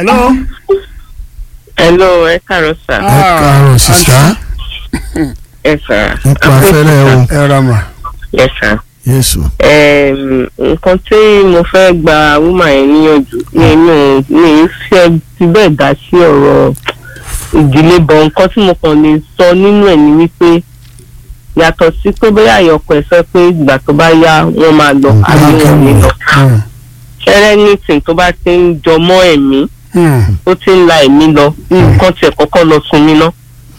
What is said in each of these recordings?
hello. hello ẹ káàárọ̀ sà. ẹ káàárọ̀ sísá ẹ sà. nípa afẹ́rẹ́ o ẹ rà mà. ẹ sà. yéṣu. Em, nǹkan tí mo fẹ́ gba wúmà yẹn níyànjú nínú mi fẹ́ ti bẹ́ẹ̀ dá sí ọ̀rọ̀ ìdílé bọ̀ nǹkan tí mo kàn lè sọ nínú ẹ̀ ni wípé yàtọ̀ sí pé bóyá àyọkọ̀ ẹ̀ sọ pé ìgbà tó bá yá wọ́n máa lọ àbí wọn ò ní lọ ṣẹlẹ̀ nìsín tó bá ti ń jọmọ́ ẹ̀mí tó ti ń la ẹ̀mí lọ nǹkan tiẹ̀ kọ́kọ́ lọ sunmi ná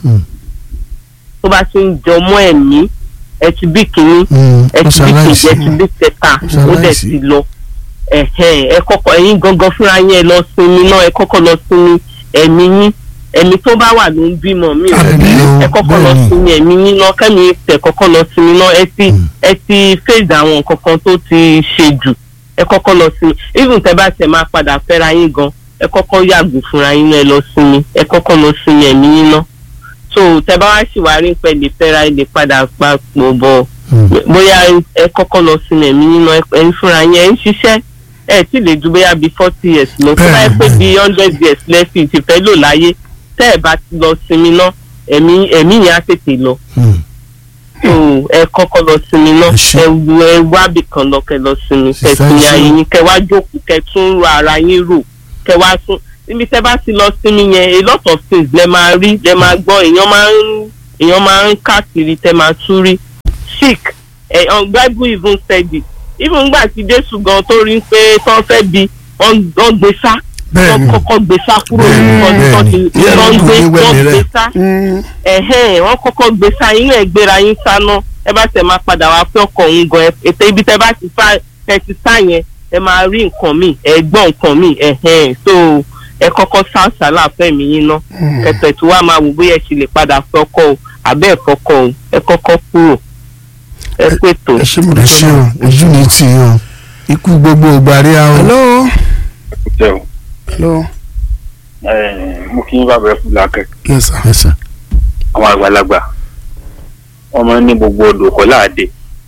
tó bá ti ń jọmọ́ ẹ̀mí ẹ ti bí kínní ẹ ti bí kejì ẹ ti bí kẹta ó dẹ̀ ti lọ ẹ̀hẹ́n, ẹ kọ́kọ́ ẹ̀yin gangan fúnra yín ẹ lọ sinmi náà ẹ kọ́kọ́ lọ sinmi ẹ̀mí yín ẹ̀mí tó bá wà ló ń bímọ mi ò Àbí o, ẹ kọ́kọ́ lọ bẹ́ẹ̀ni. sinmi ẹ̀mí yín náà kẹ́mi tẹ̀ kọ́kọ́ lọ sinmi náà ẹ ti ẹ ti fèsì àwọn nǹkan kan tó ti ṣe jù ẹ kọ́kọ́ lọ sinmi even tẹ bá tẹ máa padà fẹ́ra yín gan ẹ kọ́kọ́ yàgò fúnra yín náà ẹ lọ sinmi ẹ kọ́kọ́ lọ sinmi ẹ̀mí yín náà so tẹ bá wá sì wá rí pẹ́ lè fẹ́ra ẹ lè padà papọ̀ bọ̀ bóyá ẹ kọ́kọ́ lọ sinmi ẹ̀mí yín náà ẹ ń fúnra yín ẹ ń ṣiṣẹ́ ẹ tí lè ju bóyá bíi forty years lọ tó bá yẹ pé bíi hundred years lẹ́sìn ti fẹ́ lò láyé tẹ́ ẹ bá ti lọ sinmi náà ẹ̀mí ẹ̀mí yẹn á tètè lọ so ẹ kọ́kọ́ lọ sinmi náà Ẹ ṣé. ẹ wu ẹ wábì kan lọ kẹ lọ sinmi kẹ Sísá, sinmi ẹ ṣé. ayé yín kẹ wá jókòó kẹ tún ro ara yín rò kẹ wá tún níbi tẹ bá ti lọ sinmi yẹn a lot of things lẹ máa rí lẹ máa gbọ́ èèyàn máa ń èèyàn máa ń káàkiri tẹ máa tún rí sick ẹ on bible even said it even gbà tí jésù gan tó rí pé tán fẹ́ bi wọ́n wọ́n gbé sá wọ́n bẹ́ẹ̀ni. kọ́kọ́ gbé sá kúrò Bẹ́ẹ̀ni, nípa tó ti bẹ́ẹ̀ni. tó ń gbé Yẹ́n tó ń wẹ̀mí gbé rẹ̀. sá Mm. ẹ̀hẹ́n wọ́n kọ́kọ́ gbé sá inú ẹ̀ gbéra yín sáná ẹ bá tẹ̀ máa padà wá pé ọkọ̀ òun gan ẹ- ètò ibi tẹ bá ti sá ẹ ti sá yẹn ẹ máa rí nǹkan míì ẹ gbọ́ nǹkan míì ẹ̀hẹ́n so ẹ kọ́kọ́ sá sálà fẹ́mi yín ná ẹ̀tẹ̀ tí wàá máa wò bóyá ẹ ṣe lè padà fọ́kọ́ o àbẹ́ ẹ̀ fọ́kọ́ o ẹ kọ́kọ́ kúrò ẹ pètò. ẹ ṣe mo ẹ dúpẹ́ ṣe o náà. ojú ni tì í o ikú gbogbo ògbàrí a o. hello. jẹ́ o hello. mo kí n bá bẹ̀rẹ̀ fún làákẹ́ yes sir. Yes, sir. àwọn àgbàlagbà wọ́n máa ń ní gbogbo odò kọ́ láàdé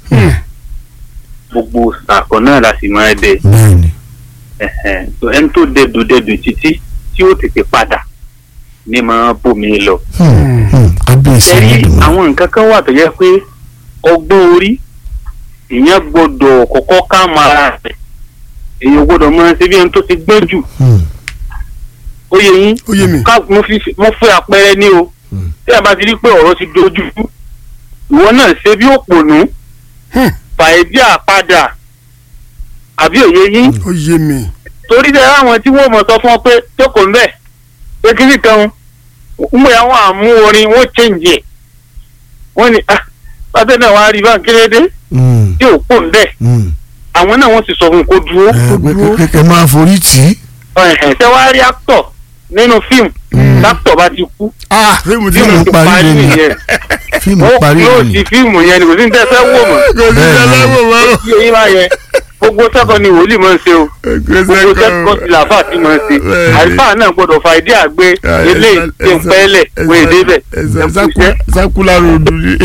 gbogbo sàkọ́ náà la sì máa dé bẹ́ẹ̀ni ẹ̀hẹ̀n. So, ẹni tó dẹdùn dẹdùn títí tí ó tètè padà ní máa bómi lọ. Hmm, hmm, kábíyèsí ẹ̀rí Olódùmarè. àwọn nǹkan kan wà tó yẹ pé ọgbọ́n orí èèyàn gbọ́dọ̀ kọ́kọ́ ká máa rẹ̀ èèyàn gbọ́dọ̀ máa ṣe bí ẹni tó ti gbọ́n jù Hmm, ó yẹ yín ó yé mi. ká mo fi mo fẹ́ àpẹẹrẹ ní o Hmm. tí a bá ti rí pé ọ̀rọ̀ ti dojú rú, ìwọ náà ṣe bí òpònú Hmm. fàìdí àpadà àbí òye yín ó yé mi. torí tẹ láwọn tí wọ́n mọ̀ sọ fún ọ pé jókòó ńbẹ̀ pé kíní kan ń bóyá wọn àmú orin wọn change ẹ̀ wọ́n ní ah pátẹ́ náà wàá rí bá kérédé hmm, tí ò pò ńbẹ̀ hmm. àwọn náà wọ́n sì sọ fún un kó dúró Ẹ, pé- pé- kẹ máa forí tì í. ẹ̀hẹ̀ tẹ wàá rí actor nínú fíìmù actor bá ti kú ah fíìmù tí fíìmù mo. ti parí parí nìyẹn. nìyẹn fíìmù ó parí yóò ni. di fíìmù yẹn ni kò sí ní tẹ́ fẹ́ wò mọ́ kò sí Bẹ́ẹ̀ni. ẹlẹ́wọ̀n mọ́. tí eyín bá yẹn gbogbo sẹ́kọ̀ọ́ ni wòlíì máa ń ṣe o gbogbo sẹ́kọ̀ọ́ ti làáfà tí máa ń ṣe Bẹ́ẹ̀ni. àlùfáà náà gbọ́dọ̀ fa ìdí àgbé eléyìí tí ń pẹ́ẹ́lẹ̀ wọ́n èdè bẹ̀ ẹ kú iṣẹ́. sakula rodo ni.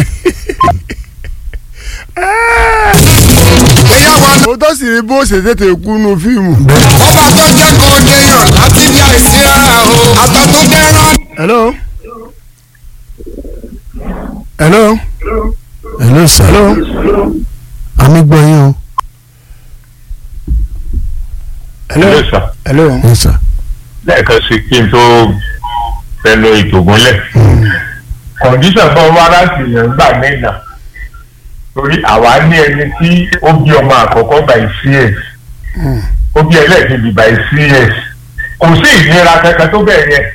ó tó sì rí bó ṣe tètè kú nu fíìmù. ọba tó jẹ́ kó déyàn láti bí àìsí rárá o àtọ̀ tó dẹ́rán. hello. hello. hello sir. hello. àmì gbọ́ yín o. hello. Hello, sir. hello. Yes, sir. lẹ́ẹ̀kan sí kí n tó fẹnu ètò gúnlẹ̀. kọ̀ǹdíṣàn tó wá láti yàn gbà mẹ́ta torí àwa ní ẹni tí ó bí ọmọ àkọ́kọ́ by cs ó bí ẹlẹ́ẹ̀kejì by cs kò sí ìnira kankan tó bẹ̀rẹ̀ yẹn.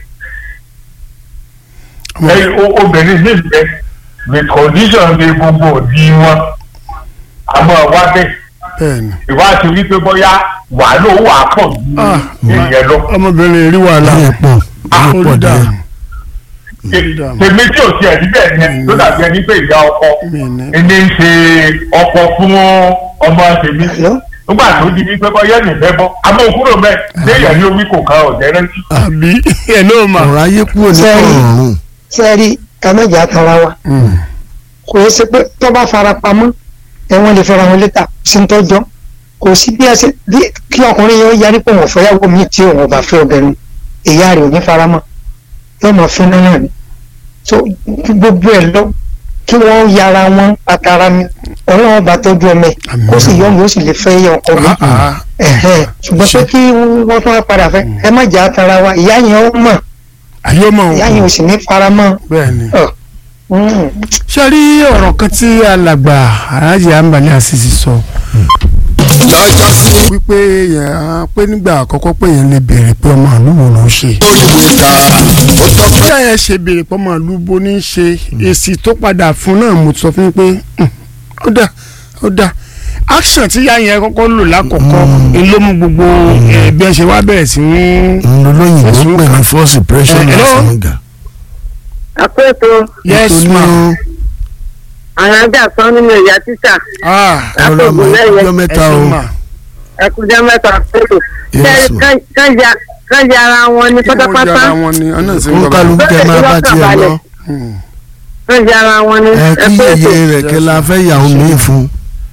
ẹ̀yin o- obìnrin ní ìgbẹ́ with condition de gbogbo òdi wọn àmọ́ wá bẹ́ẹ̀ bẹ́ẹ̀ni. ìwádìí wípé bóyá wàhálà ó wà pọ̀ Ah, ju ìyẹn lọ. ọmọbìnrin rí wàhálà. ẹ pọ̀ ẹ pọ̀ ó dà. díẹ̀. tèmi tí ò tiẹ̀ níbẹ̀ yẹn ló dàbí ẹni pé ìyá ọkọ mi ní. ẹni ń ṣe ọkọ fún ọmọ tèmi nígbà tó di wípé bọ́yá nìfẹ́ bọ́ àmọ́ òkúrò mẹ́ léèyàn ní omi kò ká ọ̀jẹ́ rántí. àbí ẹ̀ ló mà. ọ̀rọ̀ ayé kúrò ní Sẹ́yìn. ọ̀run. sẹ́ẹ̀rí ẹ̀mẹ́jà tara wa kò yẹ sí pé tó bá fara pamọ́ ẹ̀wọ̀n lè fẹ́ra wọn létà sí ń tọ́jọ́ kò sí bí ẹsẹ̀ bí kí ọkùnrin yẹn ó yarí pé òun fẹ́yàwó mi tí òun ò bá fẹ́ obìnrin ìyá rẹ̀ ò ní faramọ́ yóò mọ̀ fún náà ni so gbogbo ẹ̀ lọ kí wọ́n yára wọn àtàrà mi ọlọ́run bá tọ́jú ọmọ ẹ̀ kó sì yọ mi ó sì lè fẹ́ yẹ ọkọ mi Ah, ah. ẹ̀hẹ́n ṣùgbọ́n pé kí wọ́n tún wá padà fẹ́ ẹ má jà àtàrà wa ìyá yẹn ó mọ̀ ayé mọ̀ ìyá yẹn ò sì ní faramọ́ bẹ́ẹ̀ ni. ọ̀ mm. ṣé rí ọ̀rọ̀ kan tí alàgbà aláàjì àǹbálẹ̀ àṣìṣe sọ lọ́jọ́ sí wípé yẹn pé nígbà àkọ́kọ́ pé yẹn lè béèrè pé ọmọ ìlú wo ló ń ṣe. orí mi ká ó tọ́ pé bóyá yẹn ṣe béèrè pé ọmọ ìlú bo ní í ṣe èsì tó padà fún náà mo sọ fún yín pé "Hmm, ó dà ó dà action tí yá yẹn kọ́kọ́ lò lákọ̀ọ́kọ́ ni ló mú gbogbo ẹ̀ bí ẹ ṣe wá bẹ̀rẹ̀ sí ní. olóyìnbó Ẹ̀sùn pè ní force impression Eh, hello? of anger. àpẹẹtọ yes Nítorí ma ó- àwọn ajá sán nínú ìyá títà ah ọlọ́mọ lẹ́yìn ọjọ́ ẹ mẹ́ta ṣe o ma ẹkùnjẹ mẹ́ta àpẹẹtọ Yes, ma. kánjà ara wọn ní kí wọ́n pátápátá jọra wọn ni ọ̀nà sí ń ó gbọ́ bá. kálukú kẹ máa bá tiẹ̀ lọ kánjà ara wọn ní ẹ kí ẹkùnjẹ yeye rẹ̀ kẹ la fẹ́ yàwó mi fún.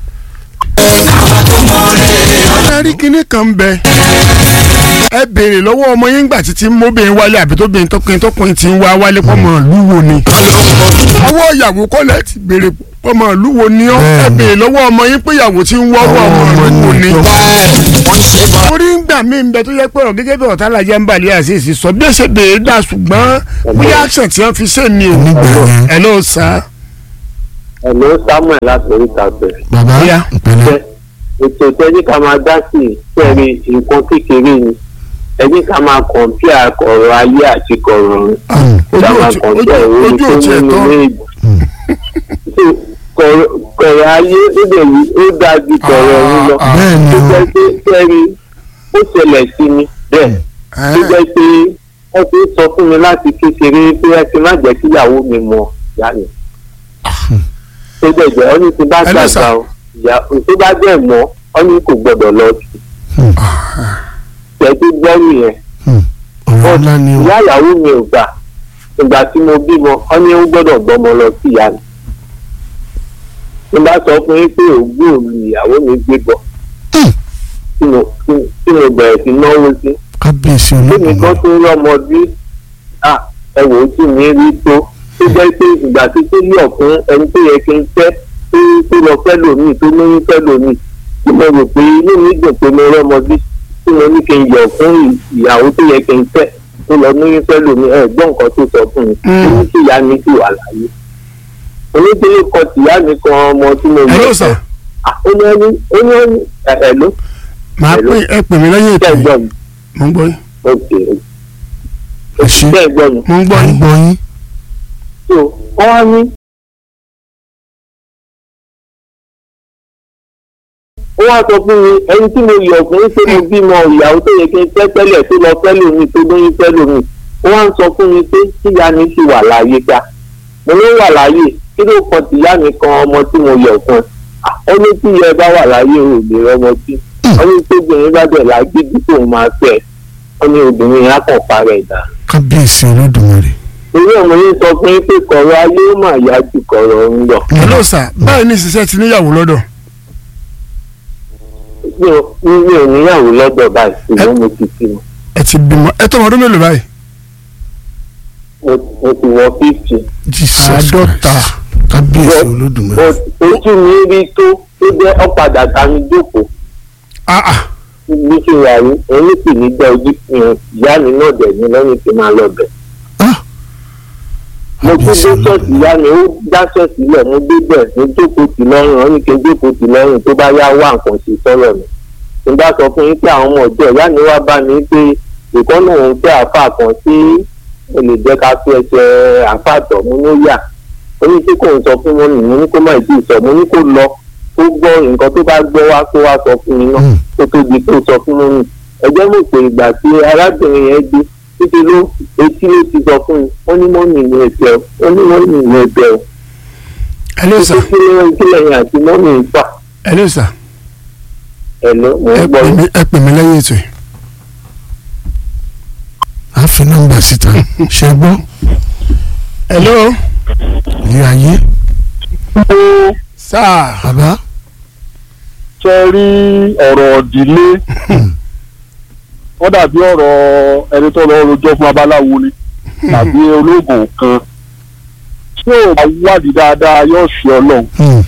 ẹ rí kinní kan bẹ ẹ béèrè lọ́wọ́ ọmọ yín gbà títí mọ́bìnrin wálé àbí tóbìnrin tọkùnrin tọkùnrin ti ń wá wálé pọ́mọ ìlú wo ni. ọwọ́ ìyàwó kọ́lẹ̀ ti béèrè pọ́mọ ìlú wo ni ọ́ ẹ Bẹ́ẹ̀ni. béèrè lọ́wọ́ ọmọ yín pé ìyàwó ti ń wọ́wọ́ ọmọ Ọmọ ìlú wo ni ni. tó- wọ́n ṣe bọ́ orí ń gbà mí bẹ tó yẹ pé ọ̀rọ̀ gẹ́gẹ́ bí ọ̀tá lajẹ́ ń balẹ̀ àṣìṣe sọ bí ó ṣe béèrè dà ṣùgbọ́n bóyá action tí wọ́n fi ṣe ni o. Nígbà yẹn. ẹ ló sá. ẹ̀ló samuel láti oríta pẹ̀. bàbá Bóyá. ìpínlẹ̀ ètò ìtẹ́jú ká máa dá sí ìtẹ́rí nǹkan kékeré ni ẹni ká máa kọ̀ǹpíà ọ̀rọ̀ ayé àti kọ̀rọ̀ ọ̀run. ojú ká máa òtí- kọ̀ǹpíà ojú- ìròyìn ojú tó òtí ẹ̀ nínú tán. méjì. So, kọ̀rọ̀ kọ̀rọ̀ ayé ó dẹ̀ yí ó dáa ju kọ̀rọ̀ ọ̀run lọ. Ah, ah, bẹ́ẹ̀ ni tó o jẹ́ pé kẹ́rí ó ṣẹlẹ̀ sí mi bẹ́ẹ̀ tó jẹ́ pé wọ́n ti ń sọ fún mi láti kékeré pé ẹ ti má jẹ́ kíyàwó mi mọ ìyá mi. tó jẹ́ jẹ́ ọ́ ní ti bá Hello, sir. gbàgbà o ìyá tó bá jẹ́ mọ́ ọ́ ní kò gbọ́dọ̀ lọ sí. tẹ̀sí gbọ́ nìyẹn ọ̀rọ̀ ńlá ni o ìyá ìyàwó mi ò gbà ìgbà tí mo bímọ ọ́ ní ó gbọ́dọ̀ gbọ́mọ lọ sí ìyá mi. mo bá sọ fún yín pé ògbó mi ìyàwó mi gbé bọ̀ tí mo tí mo bẹ̀rẹ̀ sí náwó sí kábíyèsí lónìí olódùmarè kan tó rọmọ bí ẹ wò ó sì ní rí tó tó jẹ́ pé ìgbà tí tó yọ̀ fún ẹni tó yẹ kí n fẹ́ tó tó lọ fẹ́ lòmíì tó lóyún fẹ́ lòmíì tí mo rò pé inú mi dùn pé mo rọmọ bí tí mo ní kí n yọ̀ fún ì- ìyàwó tó yẹ kí n fẹ́ tó lọ lóyún fẹ́ lòmíì ẹ gbọ́ nǹkan tó sọ fún mi ó ní kí ìyá mi sì wà láyé onídélé kan tìyá mi kan ọmọ tí mo ẹ ló yọ̀ sà. fẹ́ Ah, ó ní ẹni ó ní ẹni ẹ ẹ ló màá pè ẹ pè mí lẹ́yìn ètò tẹ́ ẹ yìí gbọ́ mi mo ń gbọ́ yín ok ẹ ṣe tẹ́ ẹ gbọ́ mi. mo ń gbọ́ à ń yín. gbọ́ yín so wọ́n wá ní. ó wá sọ fún mi ẹni tí mo yọ̀ fún pé mo bímọ ìyàwó tó yẹ kí n fẹ́ tẹ́lẹ̀ tó lọ fẹ́ lómi tó lóyún fẹ́ lómi ó wá ń sọ fún mi pé tíya mi sì wà láàyè gbà mo ló wà láàyè kí ló kan tìyá mi kan ọmọ tí mo yọ̀ fún ẹ ó ní tí ìyá ẹ bá wà láàyè ò lè rọmọ sí ó ní tí obìnrin bá bẹ̀ lágídí tó máa fẹ́ ó ní obìnrin yẹn á kàn parẹ́ dà kábíyèsí olódùmarè torí ọmọ yín sọ fún yín pé kọ̀rọ̀ ayé ó mà yá ju kọ̀rọ̀ ń lọ. ẹ ló sà báyìí ní ìṣiṣẹ́ ti níyàwó lọ́dọ̀ mi ò mi ò níyàwó lọ́dọ̀ báyìí ṣùgbọ́n mo ti fi ẹ ti bímọ ẹ tọmọ ọdún mélòó báyìí. mo mo ti wọ fífi. jesus Àádọ́ta. christ kábíyèsí olódùmarè ojú mi rí tó tó jẹ́ ọ̀padà dání jókòó ah ah bí ṣe wà ní ẹni sì ní jẹ́ ojú fi hàn ìyá mi náà dẹ̀ ní lẹ́yìn tí máa lọ bẹ̀. Ah, mo tún dé kábíyèsí ṣọ́ọ̀ṣì olódùmarè ìyá mi ó dá ṣọ́ọ̀ṣì lẹ̀ mo dé bẹ̀ mo jókòó tì lọ́rùn ó ní kí n jókòó tì lọ́rùn tó bá yá wá nǹkan ṣe sọ́rọ̀ mi. mo bá sọ fún yín pé àwọn ọmọ ọjọ́ ìyá mi wá bá mi pé ìkọ́nà òun fẹ́ àáfàá kan tí ó lè jẹ́ ká fi ẹsẹ̀ àáfàá tọ̀ mo ní yà ó ní tí kò ń sọ fún mọ́mì mo ní kó má ìdí ìsọ mo ní kó lọ kó gbọ́ nǹkan tó bá gbọ́ wá kó wá sọ fún mi náà Mm. kó tó di kó sọ fún mọ́mì ẹjẹ́ mọ̀ pé ìgbà tí arábìnrin yẹn dé títí ló etí ló ti sọ fún mi ó ní mọ́mì ní ẹ̀bẹ̀ ó ní mọ́mì ní ẹ̀bẹ̀ ẹ ló sà títí ló ń kílẹ̀ yẹn àti mọ́mì ń fà ẹ ló sà ẹ̀ ló mo ẹ ń gbọ́ pè mí ẹ pè mí lẹ́yìn ètò yìí. a fi nọ́mbà síta ṣe gbọ́ ẹ ló ilé ayé sà ṣe bàbá rí ọ̀rọ̀ ìdílé wọ́n dàbí ọ̀rọ̀ ẹni tó lọ rojọ́ fún babaláwo ni tàbí olóògùn kan tí ò bá wádìí dáadáa yóò ṣe ọlọ́run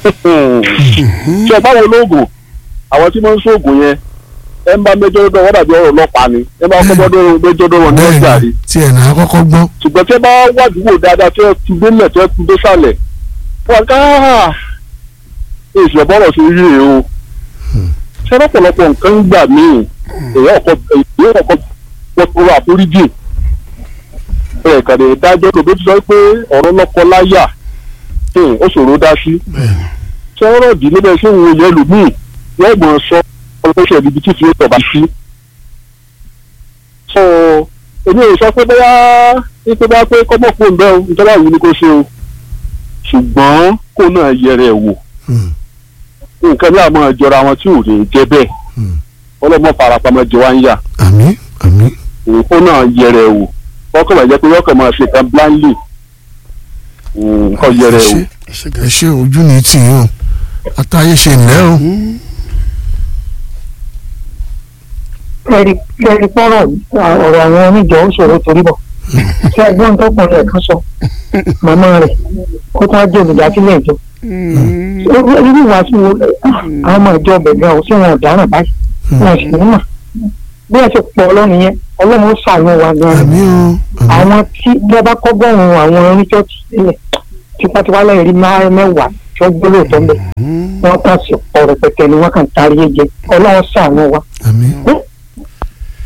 ṣe báwo olóògùn àwọn tí wọ́n ń ṣoògùn yẹn ẹ ń bá méjọ dọ́dọ̀ wọ́n dàbí ọ̀rọ̀ ọlọ́pàá ni ẹ bá kọ́ bọ́dọ̀ méjọ dọ́dọ̀ ní ọjà bẹ́ẹ̀ rí ni tí ẹ̀ náà kọ́kọ́ gbọ́. ṣùgbọ́n tí ẹ bá wádìí wò dáadáa tí ẹ ti délẹ̀ tí ẹ ti dé sàlẹ̀ wọ́n ká èsì ọ̀bọ̀rọ̀ sí rí rèé o ṣé lọ́pọ̀lọpọ̀ nǹkan ń gbà míì èyí ọkọ̀ èyí ọkọ̀ pọ̀tùrù àforíjì ẹ̀ kàdé dájọ́ lòdó ti sọ pé ọ̀rọ̀ lọ́kọ láyà hmm, ó ṣòro dá sí ṣé ọ̀rọ̀ ìdílé bẹ́ẹ̀ ṣé òun yẹn lù míì yóò mọ̀ ọ́ sọ ọlọ́pàá ibi tí fi tọ̀ bá sí. so èmi ò sọ pé bóyá pé bá pé kọ́mọ̀ fún un bẹ́ẹ̀ o ìjọba yìí ni kò ṣe o ṣùgbọ́n kó náà yẹrẹ ẹ̀ wò nǹkan bí àwọn ìjọra wọn tí ò lè jẹ bẹ́ẹ̀ ọlọ́mọ farapamọ́ jẹ wá ń yà àmín àmín kó náà yẹrẹ ẹ̀ wò kọ́kọ́ bàjẹ́ pé yọkọ̀ máa ṣe kan blindly kọ́ yẹrẹ ẹ̀ wò. ẹ ṣe ojú ní tì í o àtàyè ṣe ńlẹ́ o. ẹ̀rí ẹ̀rí pọ́rọ̀ ọ̀rọ̀ àwọn oníjọ ó ṣòro torí bọ̀ ṣé ẹgbọ́n tó pọ̀ rẹ̀ kan sọ màmá rẹ̀ ó tún á jẹ́ olùdásílẹ̀ ìjọ. irú ìwàásù wo àwọn ọmọ ìjọ bẹ̀rẹ̀ ọ̀ sí wọn ọ̀daràn báyìí wọn sì ní mà bí ẹ ṣe pọ̀ ọlọ́run yẹn ọlọ́run ó ṣàánú wa gan-an àmín o àmín àwọn tí bí ẹ bá kọ́gọ́rùn àwọn oníṣọ́ọ̀tì sílẹ̀ tipátipá lẹ́yìn rí máa mẹ́wàá tí wọ́n gbé lóòótọ́ ń bẹ̀ wọ́n kàn sí ọ̀rọ̀ pẹ̀tẹ́ ni wọ́n kàn tarí ẹ̀jẹ̀ ọlọ́run ṣàánú wa àmín